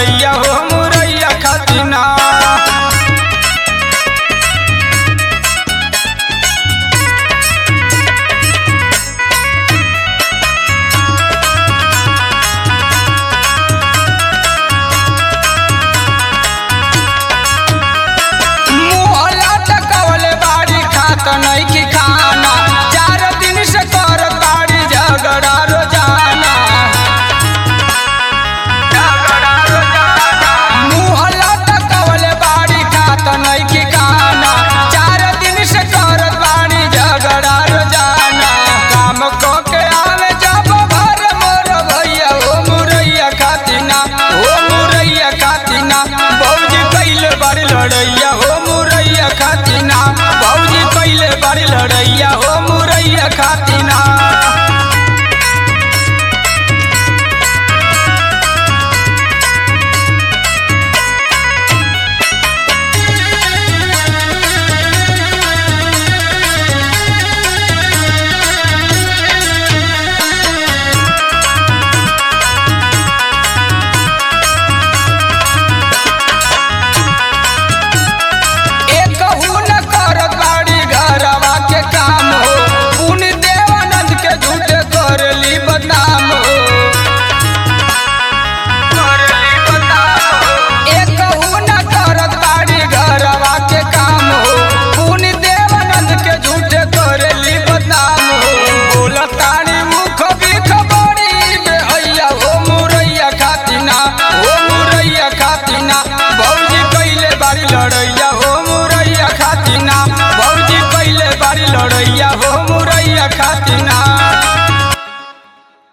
लड़ैया हो मुरैया खातिना मुहला टकवले बाड़ी खात नइखी खाना चार दिन से कर बाड़ी झगड़ा रोजाना झगड़ा रोजाना मुहला टकवले बाड़ी खात नइखी खाना चार दिन से कर बाड़ी झगड़ा रोजाना काम क के आवे जब घर मोर भैया ओ मुरैया खातिना ओ मुरैया खातिना भौजी कैले बाड़ी लड़ैया हो मुरैया खातिना भौजी कैले बाड़ी लड़ैया हो मुरैया खातिना